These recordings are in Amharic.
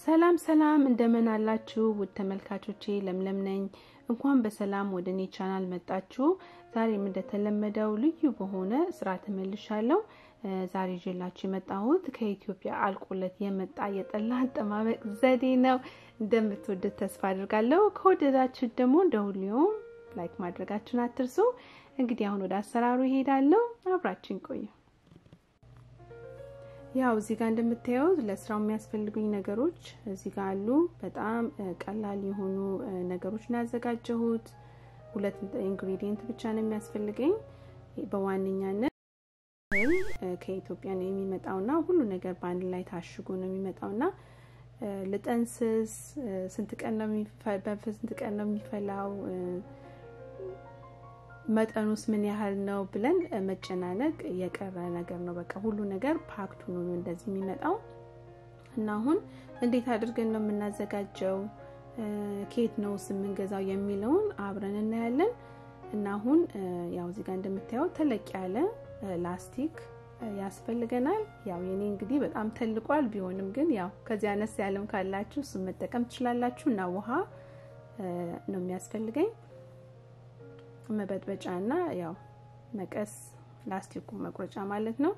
ሰላም ሰላም እንደምን አላችሁ ውድ ተመልካቾቼ፣ ለምለም ነኝ። እንኳን በሰላም ወደ እኔ ቻናል መጣችሁ። ዛሬም እንደተለመደው ልዩ በሆነ ስራ ተመልሻለሁ። ዛሬ ይዤላችሁ የመጣሁት ከኢትዮጵያ አልቆለት የመጣ የጠላ አጠማመቅ ዘዴ ነው። እንደምትወዱት ተስፋ አድርጋለሁ። ከወደዳችሁ ደግሞ እንደ ሁሌውም ላይክ ማድረጋችሁን አትርሱ። እንግዲህ አሁን ወደ አሰራሩ ይሄዳለሁ። አብራችን ቆዩ። ያው እዚህ ጋር እንደምታዩት ለስራው የሚያስፈልጉኝ ነገሮች እዚህ ጋር አሉ። በጣም ቀላል የሆኑ ነገሮች ነው ያዘጋጀሁት። ሁለት ኢንግሪዲየንት ብቻ ነው የሚያስፈልገኝ። በዋነኛነት ከኢትዮጵያ ነው የሚመጣውና ሁሉ ነገር በአንድ ላይ ታሽጎ ነው የሚመጣውና ልጠንስስ ስንት ቀን ነው በስንት ቀን ነው የሚፈላው መጠኑስ ምን ያህል ነው ብለን መጨናነቅ የቀረ ነገር ነው። በቃ ሁሉ ነገር ፓክቱ ነው እንደዚህ የሚመጣው እና አሁን እንዴት አድርገን ነው የምናዘጋጀው፣ ከየት ነው የምንገዛው የሚለውን አብረን እናያለን። እና አሁን ያው እዚህ ጋር እንደምታየው ተለቅ ያለ ላስቲክ ያስፈልገናል። ያው የኔ እንግዲህ በጣም ተልቋል። ቢሆንም ግን ያው ከዚህ አነስ ያለም ካላችሁ እሱን መጠቀም ትችላላችሁ። እና ውሃ ነው የሚያስፈልገኝ መበጥበጫ እና ያው መቀስ ላስቲኩ መቁረጫ ማለት ነው።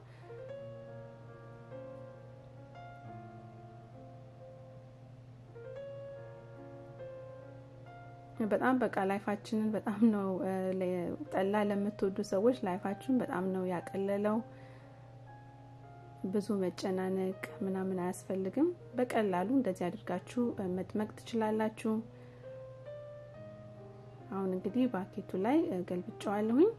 በጣም በቃ ላይፋችንን በጣም ነው ጠላ ለምትወዱ ሰዎች ላይፋችሁን በጣም ነው ያቀለለው። ብዙ መጨናነቅ ምናምን አያስፈልግም። በቀላሉ እንደዚህ አድርጋችሁ መጥመቅ ትችላላችሁ። አሁን እንግዲህ ባኬቱ ላይ ገልብጨዋለሁኝ።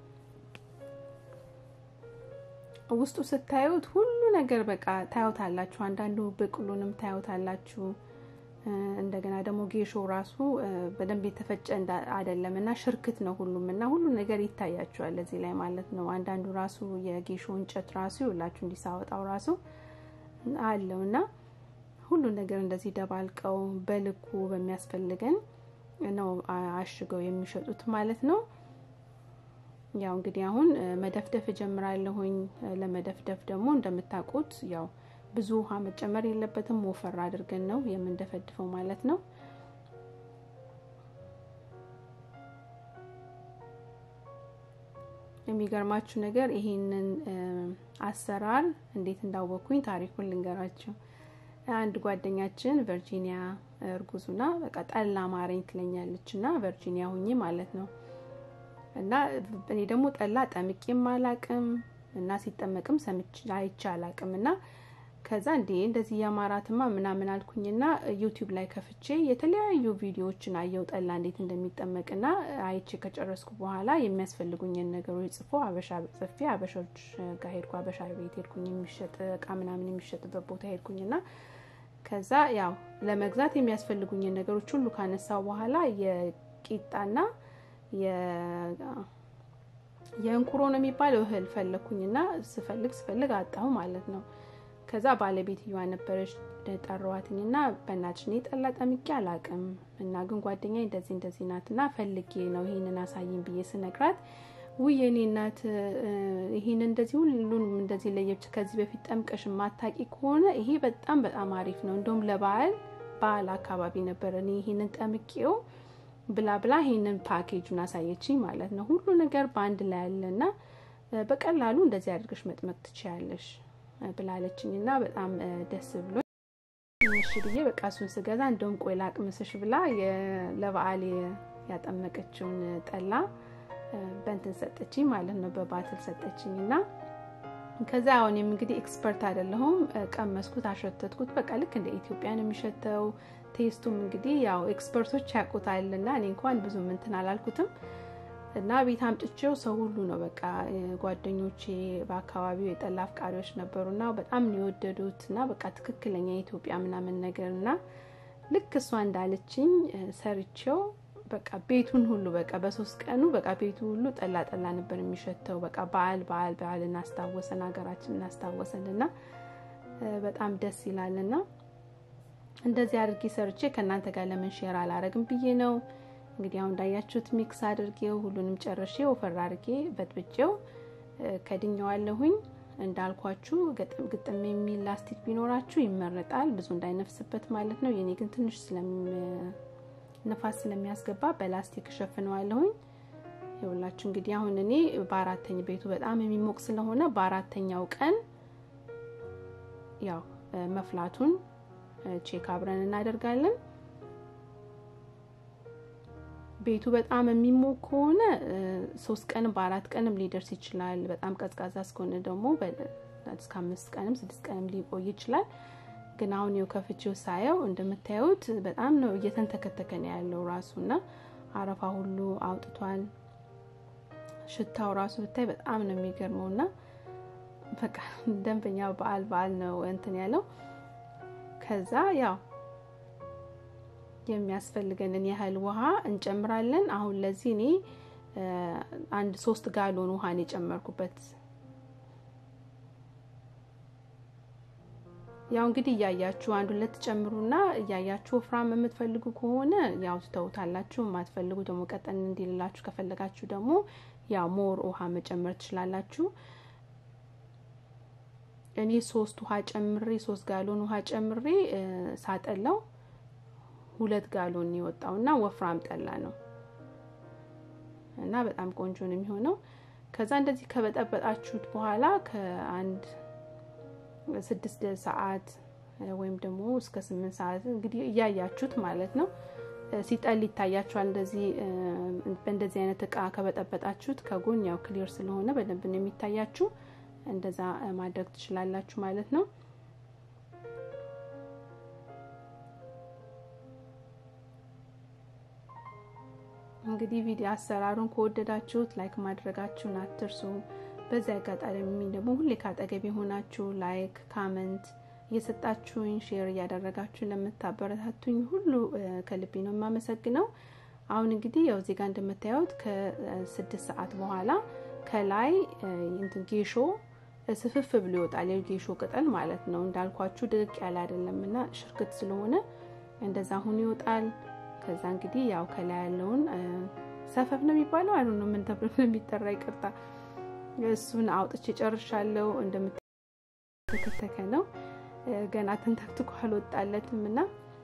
ውስጡ ስታዩት ሁሉ ነገር በቃ ታዩታላችሁ። አንዳንዱ ብቅሉንም ታዩታላችሁ። እንደገና ደግሞ ጌሾ ራሱ በደንብ የተፈጨ አይደለም እና ሽርክት ነው ሁሉም እና ሁሉ ነገር ይታያችኋል እዚህ ላይ ማለት ነው። አንዳንዱ ራሱ የጌሾ እንጨት ራሱ ይውላችሁ እንዲሳወጣው ራሱ አለው እና ሁሉ ነገር እንደዚህ ደባልቀው በልኩ በሚያስፈልገን ነው አሽገው የሚሸጡት ማለት ነው። ያው እንግዲህ አሁን መደፍደፍ እጀምራለሁኝ። ለመደፍደፍ ደግሞ እንደምታውቁት ያው ብዙ ውሃ መጨመር የለበትም። ወፈር አድርገን ነው የምንደፈድፈው ማለት ነው። የሚገርማችሁ ነገር ይሄንን አሰራር እንዴት እንዳወቅኩኝ ታሪኩን ልንገራችሁ። አንድ ጓደኛችን ቨርጂኒያ እርጉዙና በቃ ጠላ ማረኝ ትለኛለች እና ቨርጂኒያ ሁኜ ማለት ነው እና እኔ ደግሞ ጠላ ጠምቄም አላቅም እና ሲጠመቅም ሰምቼ አይቼ አላቅም እና ከዛ እንዴ እንደዚህ የማራትማ ምናምን አልኩኝና ዩቲዩብ ላይ ከፍቼ የተለያዩ ቪዲዮዎችን አየው ጠላ እንዴት እንደሚጠመቅና አይቼ ከጨረስኩ በኋላ የሚያስፈልጉኝን ነገሮች ጽፎ አበሻ ጽፌ አበሻዎች ጋር ሄድኩ። አበሻ ቤት ሄድኩኝ፣ የሚሸጥ እቃ ምናምን የሚሸጥበት ቦታ ሄድኩኝና ከዛ ያው ለመግዛት የሚያስፈልጉኝን ነገሮች ሁሉ ካነሳው በኋላ የቂጣና የእንኩሮ ነው የሚባለው እህል ፈለግኩኝና ስፈልግ ስፈልግ አጣሁ ማለት ነው። ከዛ ባለቤትየዋ ነበረች ጠራዋትኝና በእናትሽ እኔ ጠላ ጠምቄ አላቅም እና ግን ጓደኛ እንደዚህ እንደዚህ ናት እና ፈልጌ ነው ይሄንን አሳይኝ ብዬ ስነግራት ውይ የኔ እናት ይሄን እንደዚህ ሁሉንም እንደዚህ ለየብቻ ከዚህ በፊት ጠምቀሽ ማታቂ ከሆነ ይሄ በጣም በጣም አሪፍ ነው። እንደውም ለበዓል በዓል አካባቢ ነበር እኔ ይሄንን ጠምቄው ብላ ብላ ይሄንን ፓኬጁን አሳየችኝ ማለት ነው። ሁሉ ነገር በአንድ ላይ ያለና በቀላሉ እንደዚህ አድርገሽ መጥመቅ ትችያለሽ ብላለችኝ እና በጣም ደስ ብሎ እሺ ብዬ በቃ እሱን ስገዛ እንደውም ቆይ ላቅምስሽ ብላ ለበዓል ያጠመቀችውን ጠላ በእንትን ሰጠችኝ ማለት ነው። በባትል ሰጠችኝ እና ከዛ አሁንም እንግዲህ ኤክስፐርት አይደለሁም። ቀመስኩት፣ አሸተትኩት። በቃ ልክ እንደ ኢትዮጵያ ነው የሚሸተው። ቴስቱም እንግዲህ ያው ኤክስፐርቶች ያውቁታል እና እኔ እንኳን ብዙ እንትን አላልኩትም እና ቤት አምጥቼው ሰው ሁሉ ነው በቃ ጓደኞቼ በአካባቢው የጠላ አፍቃሪዎች ነበሩ እና በጣም ነው የወደዱት እና በቃ ትክክለኛ የኢትዮጵያ ምናምን ነገር እና ልክ እሷ እንዳለችኝ ሰርቼው በቃ ቤቱን ሁሉ በቃ በሶስት ቀኑ በቃ ቤቱ ሁሉ ጠላ ጠላ ነበር የሚሸተው። በቃ በዓል በዓል በዓል እናስታወሰን ሀገራችን እናስታወሰን እና በጣም ደስ ይላል እና እንደዚህ አድርጌ ሰርቼ ከእናንተ ጋር ለምን ሼር አላረግም ብዬ ነው። እንግዲህ አሁን እንዳያችሁት ሚክስ አድርጌው ሁሉንም ጨርሼ ወፈር አድርጌ በጥብጬው ከድኘዋለሁኝ። እንዳልኳችሁ ግጥም የሚል ላስቲክ ቢኖራችሁ ይመረጣል፣ ብዙ እንዳይነፍስበት ማለት ነው። የኔ ግን ትንሽ ነፋስ ስለሚያስገባ በላስቲክ እሸፍነዋለሁኝ። ይኸውላችሁ እንግዲህ አሁን እኔ በአራተኛ ቤቱ በጣም የሚሞቅ ስለሆነ በአራተኛው ቀን ያው መፍላቱን ቼክ አብረን እናደርጋለን። ቤቱ በጣም የሚሞቅ ከሆነ ሶስት ቀንም በአራት ቀንም ሊደርስ ይችላል። በጣም ቀዝቃዛ እስከሆነ ደግሞ እስከ አምስት ቀንም ስድስት ቀንም ሊቆይ ይችላል። ግን አሁን የው ከፍቼው ሳየው እንደምታዩት በጣም ነው እየተንተከተከ ነው ያለው ራሱ እና አረፋ ሁሉ አውጥቷል። ሽታው ራሱ ብታይ በጣም ነው የሚገርመው እና በቃ ደንበኛ በዓል በዓል ነው እንትን ያለው ከዛ ያው የሚያስፈልገንን ያህል ውሃ እንጨምራለን። አሁን ለዚህ እኔ አንድ ሶስት ጋሎን ውሃን የጨመርኩበት። ያው እንግዲህ እያያችሁ አንድ ሁለት ጨምሩና እያያችሁ ወፍራም የምትፈልጉ ከሆነ ያው ትተውታላችሁ። የማትፈልጉ ደግሞ ቀጠን እንዲልላችሁ ከፈለጋችሁ ደግሞ ያው ሞር ውሃ መጨመር ትችላላችሁ። እኔ ሶስት ውሃ ጨምሬ ሶስት ጋሎን ውሃ ጨምሬ ሳጠላው ሁለት ጋሎን የወጣው እና ወፍራም ጠላ ነው እና በጣም ቆንጆ ነው የሚሆነው። ከዛ እንደዚህ ከበጠበጣችሁት በኋላ ከአንድ ስድስት ሰዓት ወይም ደግሞ እስከ ስምንት ሰዓት እንግዲህ እያያችሁት ማለት ነው ሲጠል ይታያችኋል። እንደዚህ በእንደዚህ አይነት እቃ ከበጠበጣችሁት ከጎን ያው ክሊር ስለሆነ በደንብ ነው የሚታያችሁ። እንደዛ ማድረግ ትችላላችሁ ማለት ነው። እንግዲህ ቪዲዮ አሰራሩን ከወደዳችሁት ላይክ ማድረጋችሁን አትርሱ። በዚህ አጋጣሚ ደግሞ ሁሌ ካጠገብ የሆናችሁ ላይክ፣ ካመንት እየሰጣችሁኝ ሼር እያደረጋችሁ ለምታበረታቱኝ ሁሉ ከልቤ ነው የማመሰግነው። አሁን እንግዲህ ያው እዚህ ጋር እንደምታዩት ከስድስት ሰዓት በኋላ ከላይ እንትን ጌሾ ስፍፍ ብሎ ይወጣል። የጌሾ ቅጠል ማለት ነው። እንዳልኳችሁ ድርቅ ያለ አይደለም እና ሽርክት ስለሆነ እንደዛ አሁን ይወጣል። ከዛ እንግዲህ ያው ከላይ ያለውን ሰፈፍ ነው የሚባለው አይ ነው ምን ተብሎ የሚጠራ ይቅርታ፣ እሱን አውጥቼ ጨርሻለሁ። እንደምትተከተከ ነው ገና ተንተክትኮ አልወጣለትም እና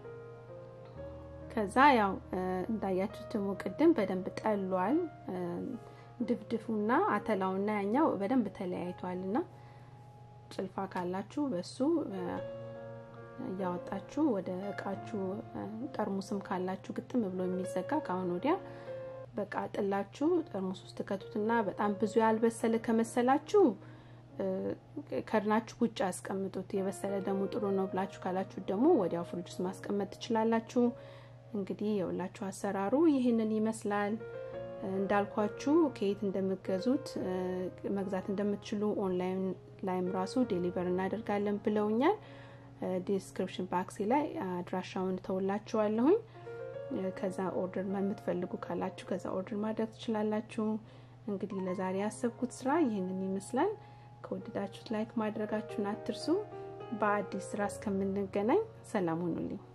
ከዛ ያው እንዳያችሁት ደግሞ ቅድም በደንብ ጠሏል። ድፍድፉና አተላውና ያኛው በደንብ ተለያይቷል እና ጭልፋ ካላችሁ በሱ እያወጣችሁ ወደ እቃችሁ ጠርሙስም ካላችሁ ግጥም ብሎ የሚዘጋ ከአሁን ወዲያ በቃ ጥላችሁ ጠርሙስ ውስጥ ከቱትና በጣም ብዙ ያልበሰለ ከመሰላችሁ ከድናችሁ ውጭ አስቀምጡት። የበሰለ ደግሞ ጥሩ ነው ብላችሁ ካላችሁ ደግሞ ወዲያው ፍሪጅ ውስጥ ማስቀመጥ ትችላላችሁ። እንግዲህ የሁላችሁ አሰራሩ ይህንን ይመስላል። እንዳልኳችሁ ከየት እንደምገዙት መግዛት እንደምትችሉ ኦንላይን ላይም ራሱ ዴሊቨር እናደርጋለን ብለውኛል። ዲስክሪፕሽን ባክሲ ላይ አድራሻውን ተውላችኋለሁኝ። ከዛ ኦርደር የምትፈልጉ ካላችሁ ከዛ ኦርደር ማድረግ ትችላላችሁ። እንግዲህ ለዛሬ ያሰብኩት ስራ ይህንን ይመስላል። ከወደዳችሁት ላይክ ማድረጋችሁን አትርሱ። በአዲስ ስራ እስከምንገናኝ ሰላም ሁኑልኝ።